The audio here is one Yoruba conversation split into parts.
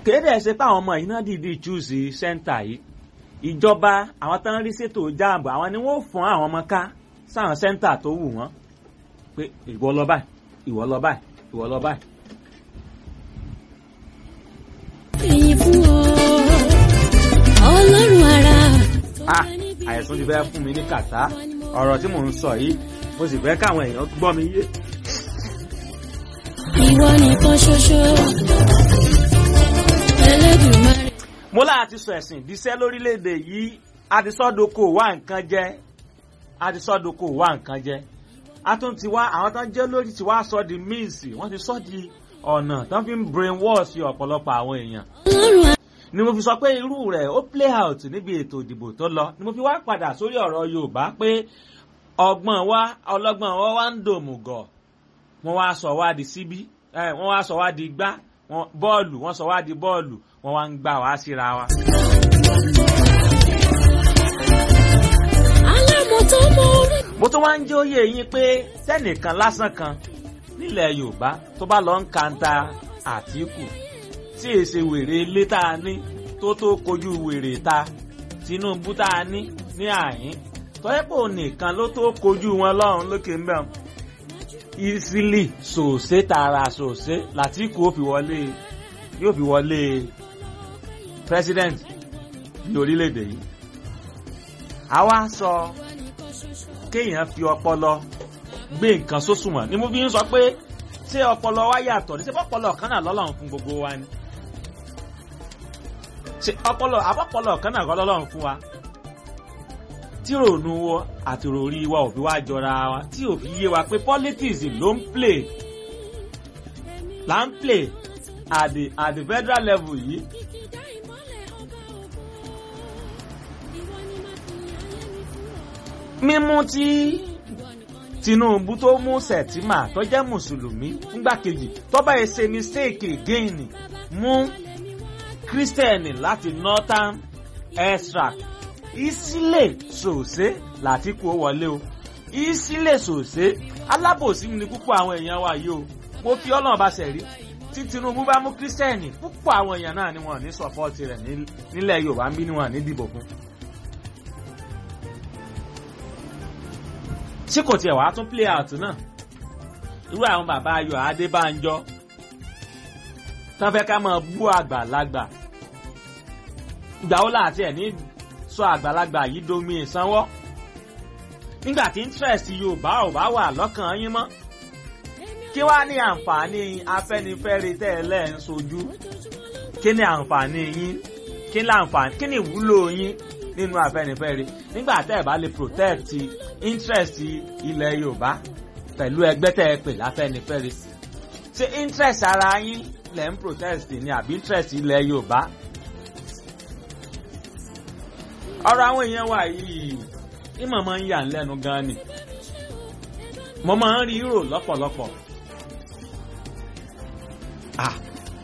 kéde ẹ̀ ṣe pé àwọn ọmọ yìí náà dìídì chúùsì sẹ́ńtà yìí ìjọba àwọn tó ń rí ṣètò jáàbù àwọn ni wọ́n fún àwọn ọmọ ká sáwọn sẹ́ńtà tó wù wọ́n pé ìwọ lọ báyìí ìwọ lọ báyìí ìwọ lọ báyìí. Ìyìn fún ọ, Ọlọ́run ara. ah àìsàn ti fẹ́ fún mi ní kàtá ọ̀rọ̀ tí mò ń sọ yìí mo sì fẹ́ káwọn èèyàn gbọ́ mi yé. Ìwọ nìkan ṣoṣo. Ẹlẹ́dùnmarè. mo láti sọ ẹ̀sìn ìdíṣẹ́ lórílẹ̀‐èdè yìí àtisọ́doko wá nǹkan jẹ́ àtisọ́doko wá nǹkan jẹ́ a tún ti wá àwọn tó ń jẹ́ lórí ti wá sọ di míìsì wọ́n ti sọ di ọ̀nà tó fi ń brain wash ọ̀pọ̀lọpọ̀ àwọn èèyàn Ọlọ́run ara. ni mo fi sọ pé irú rẹ̀ ó play out níbi ètò ìdìbò tó lọ ni mo fi wá padà sórí ọ̀rọ̀ Yorùbá pé ọgbọ́n wa ọlọ́gbọ́n wa wá ń dòmùgọ̀ wọ́n wá sọ wá di síbí ẹ̀, wọ́n wá sọ wá di gbá wọ́n- bọ́ọ̀lù wọ́n sọ wá di bọ́ọ̀lù wọ́n wá ń gbà wá síra wa. Alámọ̀ tó mọ orí. mo tún wá ń jẹ́ òye yín pé tẹ́nìkan lásán kan nílẹ̀ Yorùbá tó bá lọ ń kanta Àtíkù tí èsè wèrè ilé tá a ní tó tó kojú wèrè ta Tinubu tá a ní ní àyín tọ́yẹ́pọ̀ nìkan ló tó kojú wọn lọ́run lókè ń bẹ̀ easily sòsé tààrà sòsé l'Àtíkù ó fi wọlé yóò fi wọlé president ní orílẹ̀-èdè yìí àwa sọ kéèyàn fi ọpọlọ gbé nǹkan sósùnwọ̀n ni mo fi ń sọ pé ṣé ọpọlọ wa yàtọ̀ ní ṣé ọpọlọ kan náà lọ́lọ́run fún gbogbo wa ni ṣé ọpọlọ àbọ̀pọlọ kan náà kọ́ lọ́lọ́run fún wa tí ròònù wọ àti ròrí wa ò fi wá jọra wa tí ò fi yé wa pé politics ló ń play là ń play at the at the federal level yìí Kìkìdá ìmọ́lẹ̀ ọba ògo. Ìwọ ni màá fi ayé mi fún ọ. mímú tí Ìwọ nìkan ni. Tinubu tó mú Sẹ̀tìmà tó jẹ́ mùsùlùmí fúngbàkejì tó bá yẹ ṣe mistake again mú kírísítẹ̀nì láti northern extract ìsílẹ̀ sòsé l'Àtíkù ó wọlé o ìsílẹ̀ sòsé alábòsí ni púpọ̀ àwọn èèyàn wa yìí o mo fi ọlọ́run bá ṣẹ̀rí tí Tinubu bá mú kírísítẹ̀nì púpọ̀ àwọn èèyàn náà ni wọ́n ní sọ́pọ́ọ̀tì rẹ̀ ní- nílẹ̀ Yorùbá ń bí ni wọ́n ní dìbò fún. tí kò tiẹ̀ wàá tún play out náà irú àwọn bàbá Ayọ̀ Adébánjọ tán fẹ́ ká máa bú àgbàlagbà ìgbà wo láti ẹ̀ ní sọ àgbàlagbà yìí domi ìsanwó nígbà tí interest Yorùbá ò bá wà lọ́kàn yín mọ́ kí wàá ní àǹfààní Afẹ́nifẹ́re tẹ́lẹ̀ ń sojú kí ni àǹfààní yín kí ni àǹfààní kí ni ìwúlò yín nínú Afẹ́nifẹ́re nígbà tẹ́ ẹ̀ bá lè protect interest ilẹ̀ Yorùbá pẹ̀lú ẹgbẹ́ tẹ́ ẹ pè láfẹ́nifẹ́re ṣé interest ara yín lẹ̀ ń protest ni àbí interest ilẹ̀ Yorùbá ọ̀rọ̀ àwọn èèyàn wa yìí ìmọ̀ máa ń yà ń lẹ́nu gan ni mo máa ń rí rò lọ́pọ̀lọpọ̀ ah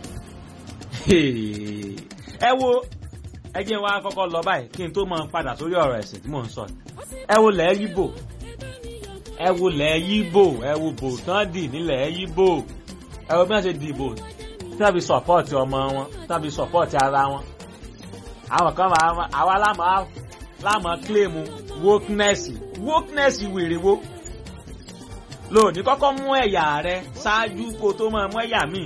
ẹ wo ẹ jẹ́ wá kọ́kọ́ lọ báyìí kí n tó máa padà sórí ọ̀rọ̀ ẹ̀sìn tí mò ń sọ ẹ wo lẹ́ẹ̀ yíbò ẹ wo lẹ́ẹ̀ yíbò ẹ wo bò tán dì nílẹ̀ yíbò ẹ wo bí wọ́n ṣe dìbò tí wọ́n fi sọ̀pọ́ọ̀tì ọmọ wọn tí wọ́n fi sọ̀pọ́ọ̀tì ara wọn àwọn kan máa àwa lámà lámà kílèmù wokeness wokeness wèrè wo lóòní kọ́kọ́ mú ẹ̀yà rẹ ṣáájú kó tó máa mú ẹ̀yà míì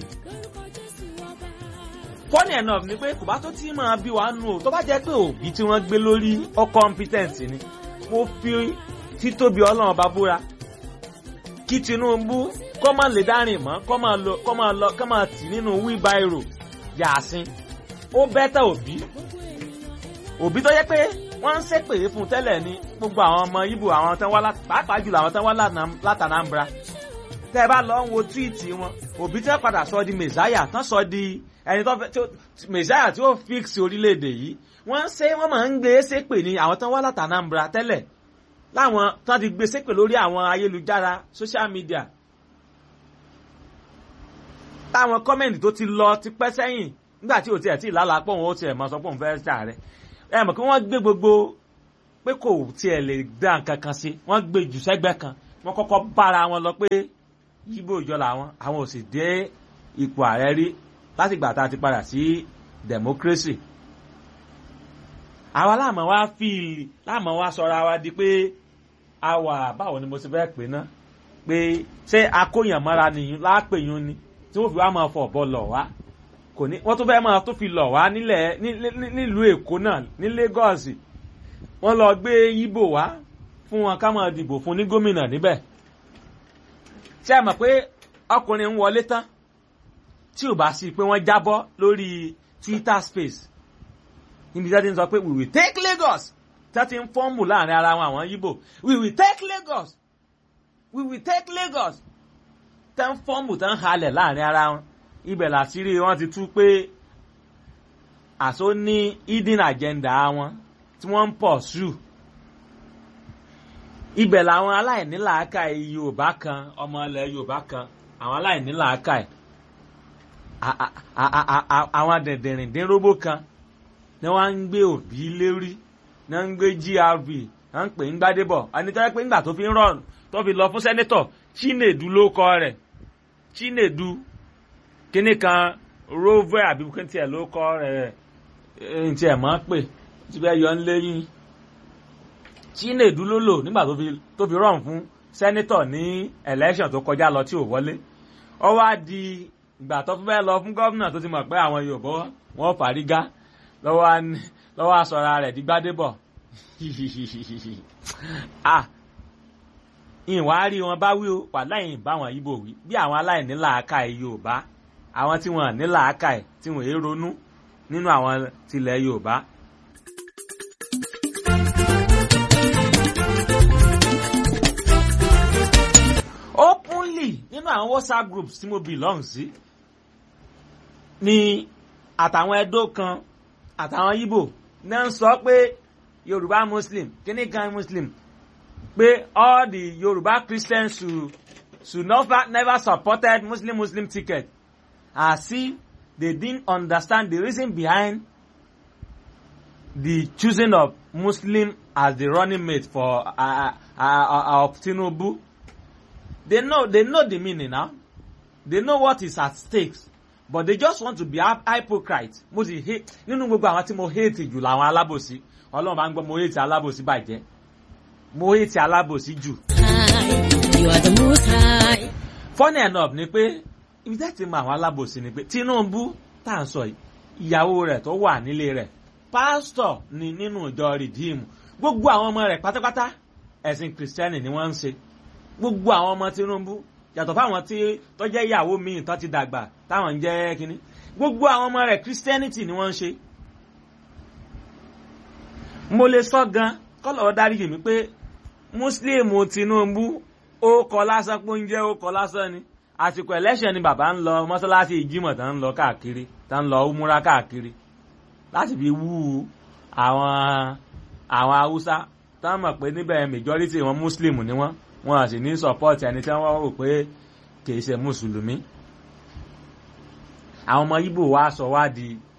funny enough ni pé kò bá tó tí máa bí wàá nù o tó bá jẹ́ pé òbí tí wọ́n gbé lórí ọ competent ni mo fi títóbi ọlọ́run bá búra kí Tinubu kó máa lè dárìn mọ́ kó máa lọ kó máa lọ kó máa tì nínú wheelbarrow yàásín ó bẹ́tà òbí òbí tó yẹ pé wọ́n ń ṣépè fún tẹ́lẹ̀ ni gbogbo àwọn ọmọ Ìgbò àwọn tán wá pàápàá jùlọ àwọn tán wá látànàmbra tẹ́ ẹ bá lọ ń wo túwìtì wọn òbí tẹ́ padà sọ di mẹ̀sáyà tán sọ di ẹni tó fẹ́ mẹ̀sáyà tí ó fix orílẹ̀-èdè yìí wọ́n ń ṣe wọ́n máa ń gbé ṣépè ní àwọn tán wá látànàmbra tẹ́lẹ̀ láwọn tán ti gbé ṣépè lórí àwọn ayélujára social media táwọn kọ́mẹ̀ntì tó ti lọ ti pẹ́ sẹ́yìn nígbà tí ò tiẹ̀ tí ìlàlà pọ̀ wọn ó tiẹ̀ máa sọ pé òun fẹ́ ṣà rẹ̀ ẹ mọ̀ kí wọ́n gbé gbogbo pé kò tiẹ̀ lè dá nǹkan kan sí wọ́n gbé jù sẹ́gbẹ́ kan wọ́n kọ́kọ́ bára wọn lọ pé yíbò ìjọ làwọn àwọn ò sì dé ipò ààrẹ rí láti gbà tá a ti padà sí democracy àwa láàmú wa fíìlì láàmú wa sọra wa di pé àwa báwo ni mo ti fẹ́ pè ná pé ṣé akóyànmọ́ra nìyí lápèyún ni tí wọ́n fi wá máa fọ̀ bọ́ lọ̀ wá kò ní wọ́n tún fẹ́ máa tó fi lọ̀ wá nílẹ̀ nílùú èkó náà ní Lagos wọ́n lọ gbé Ìgbò wá fún wọn ká máa dìbò fún ní gómìnà níbẹ̀ ṣé ẹ mọ̀ pé ọkùnrin ń wọlé tán tí ò bá sí pé wọ́n jábọ́ lórí Twitter space níbi tí wọ́n ti ń sọ pé we will take Lagos tí wọ́n ti ń fọ́ọ̀mù láàrin ara wọn àwọn Ìgbò we will take Lagos we will take Lagos tẹ́ ń fọ́ọ̀mù tẹ́ ń halẹ̀ láàrin ara wọn ibẹ̀ làṣírí wọn ti tú pé àṣọ ní hidden agenda wọn tí wọ́n ń pọ̀ sùn ibẹ̀ làwọn aláìnílàákàyè Yorùbá kan ọmọ ilẹ̀ Yorùbá kan àwọn aláìnílàákàyè àwọn dẹ̀dẹ̀rìndínrógbó kan ni wọ́n ń gbé òbí lérí ni wọ́n ń gbé GRB wọ́n ń pè ń gbádébọ̀ ẹni tó yẹ pé ńgbà tó fi ń rọrùn tó fi lọ fún sẹ́nẹ́tọ̀ Chinedu ló kọ rẹ̀ Chinedu kíní kan Rover àbí kíntì ẹ̀ ló kọ rẹ̀ ẹ̀ ntì ẹ̀ mọ́ pè tí bẹ́ẹ̀ yọ ń léyìn Chinedu ló lò nígbà tó fi rọrùn fún sẹ́nẹ́tọ̀ ní election tó kọjá lọ tí ò wọlé ó wá di ìgbà tó fẹ́ lọ fún gómìnà tó ti mọ̀ pé àwọn Yorùbá wọn fàrígá lọ́wọ́ aṣọra rẹ̀ di Gbádébọ̀ ìwà rí wọn bá wí o wà láyìn báwọn Ìgbò wí bí àwọn aláìní làákàyè Yorùbá àwọn tí wọn ní làákàyè tí wọn èé ronú nínú àwọn tilẹ̀ Yorùbá. openly nínú àwọn WhatsApp groups tí mo belong sí ni àtàwọn Ẹdó kan àtàwọn Ìgbò náà ń sọ pé Yorùbá Muslim kíní kan Muslim pé all the Yoruba Christians should should never never supported Muslim Muslim ticket as if they didn't understand the reason behind the choosing of Muslim as the running mate for uh, uh, uh, of Tinubu. They know they know the meaning now. They know what is at stake. But they just want to be hypocrite. Mo sì hate nínú gbogbo àwọn tí mo hate jù làwọn alábòsí. Ọlọ́run bá ń gbọ́ mo hate alábòsí bàjẹ́ mo hate alábòsí jù. You are the most high. funny enough ni pé ibi tẹ́ ti mọ àwọn alábòsí ni pé Tinubu tá à ń sọ yìí ìyàwó rẹ̀ tó wà nílé rẹ̀ pásítọ̀ ni nínú ìjọ rìdíìmù gbogbo àwọn ọmọ rẹ̀ pátápátá ẹ̀sìn kìrìsìtẹ́nì ni wọ́n ń ṣe gbogbo àwọn ọmọ Tinubu yàtọ̀ fáwọn tí tó jẹ́ ìyàwó míì tó ti dàgbà táwọn ń jẹ́ kínní gbogbo àwọn ọmọ rẹ̀ kìrìsìtẹ́nìtì ni wọ́n ń ṣe. mo lè sọ gan kọ́lọ̀ dáríjì mi pé Muslim Tinubu ó kọ lásán pé oúnjẹ ó kọ lásán ni àsìkò election ni bàbá ń lọ mọ́sálásí ìjímọ̀ tá ń lọ káàkiri tá ń lọ múra káàkiri láti fi wú àwọn àwọn haúsá tá mọ̀ pé níbẹ̀ majority wọn Muslim ni wọ́n wọn sì ní support ẹni tí wọ́n rò pé kìí ṣe mùsùlùmí àwọn ọmọ Ìgbò wa sọ wá di